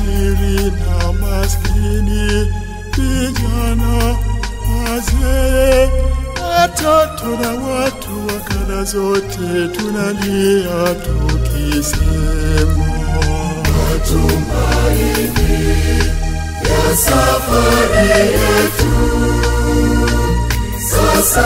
tajiri na maskini, vijana, wazee, watoto na watu wa kada zote, tunalia tukisema matumaini ya safari yetu sasa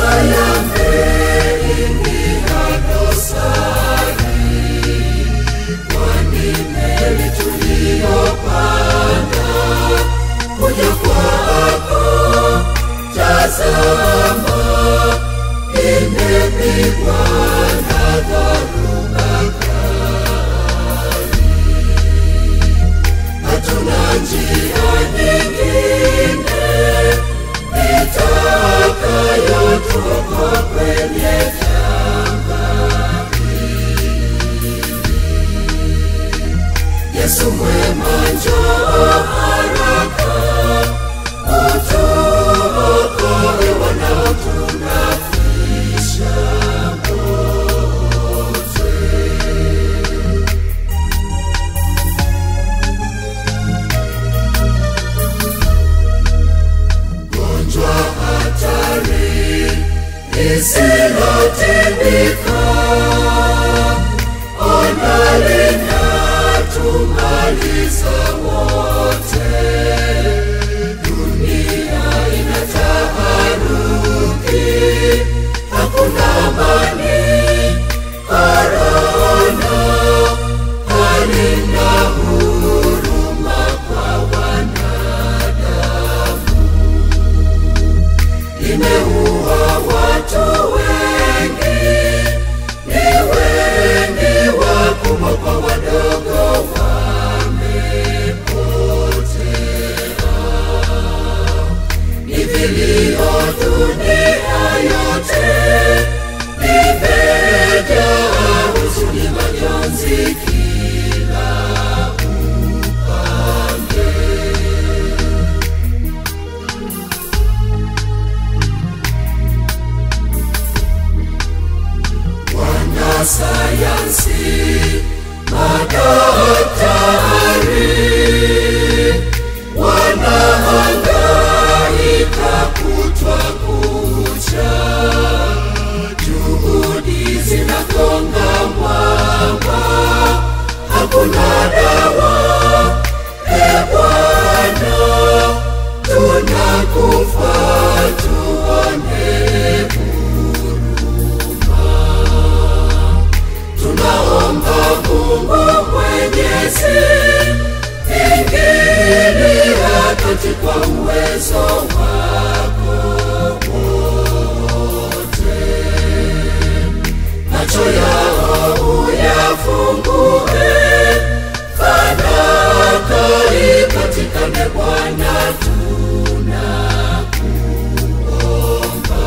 yameingia dosari, kwani meli tuliyopanda kuja kwako, tazama, imepigwa na dhoruba kali. Hatuna njia nyingine itakayotoka kwenye janga hili. Yesu mwema, njoo haraka, utuokoe wanaotunafisha wote. gonjwa hatari lisilotibika, ona linatumaliza wote. Dunia ina taharuki, hakuna amani, korona halina huruma kwa wanadamu imeua watu wengi, ni wengi, wakubwa kwa wadogo wamepotea. Ni vilio dunia yote, imejaa huzuni, majonzi kila upande. wanasayansi, madaktari wanahangaika kutwa kucha, juhudi zinagonga mwamba, hakuna dawa. E Bwana, tunakufa tuone tunaomba Mungu Mwenyezi, ingilia kati kwa uwezo wako wote, macho yao uyafungue, fanaka ipatikane Bwana, tunakuomba.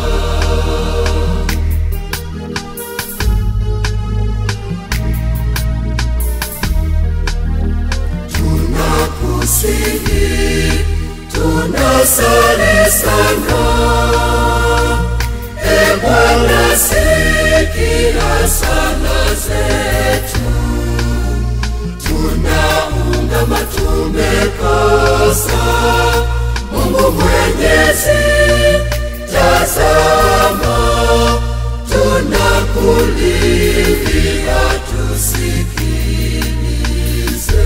tunakusihi, tunasali sana. E Bwana, sikia sala zetu, tunaungama tumekosa. Mungu Mwenyezi, tazama, tunakulilia tusikilize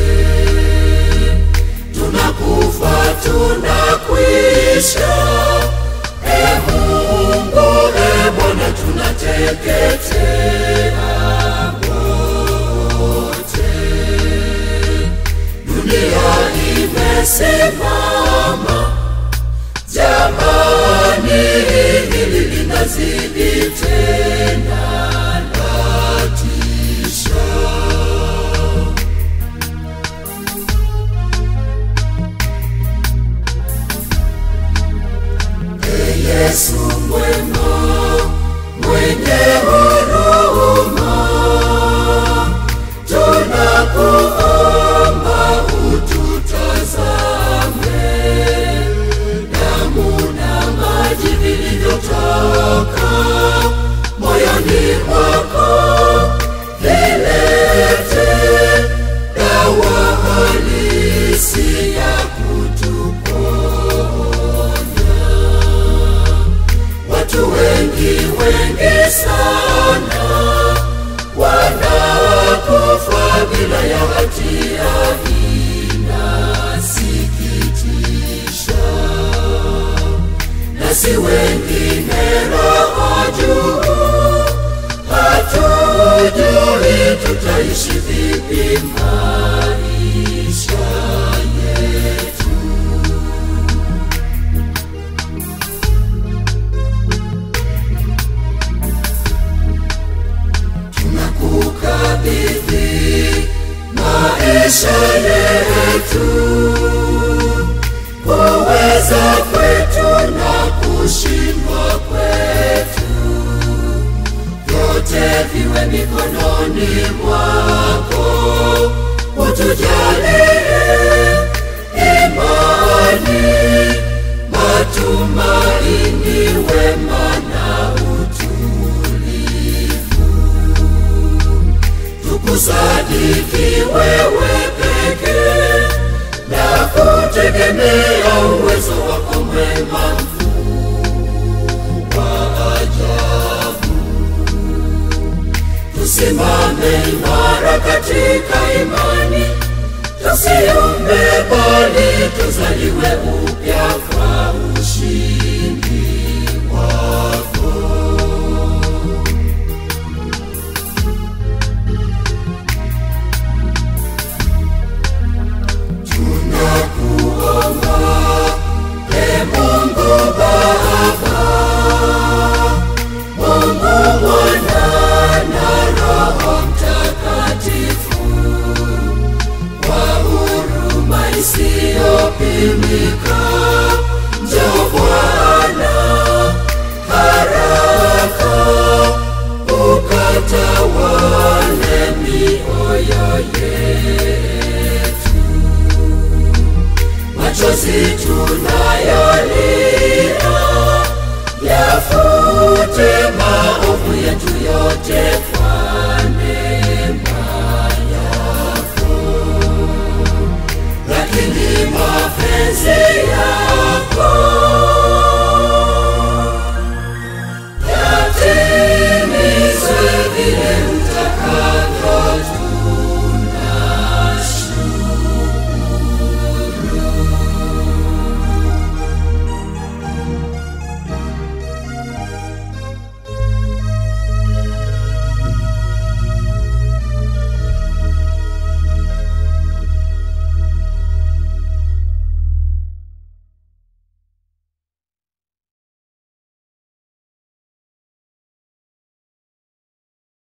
tunakufa tunakwisha. E Mungu, e Bwana, tunateketea wote. Dunia imesimama, jamani, hili linazidi tena latisha. Yesu mwema, mwenye huruma, tunakuomba ututazame. Damu na maji vilivyotoka moyoni sisi wengine roho juu hatujui tutaishi vipi maisha yetu tunakukabidhi maisha yetu kuweza kwetu na kushindwa kwetu vyote viwe mikononi mwako utujalie imani matumaini wema na utulivu tukusadiki wewe pekee na kutegemea uwezo wako mwema mkuu wa ajabu tusimame imara katika imani tusiumbe bali tuzaliwe upya kwa ushindi wako tunakuomba e mungu baba mungu mwana na roho mtakatifu kwa huruma isiyopimika njoo bwana haraka ukatawale mioyo yetu machozi tunayolia yafute maovu yetu yote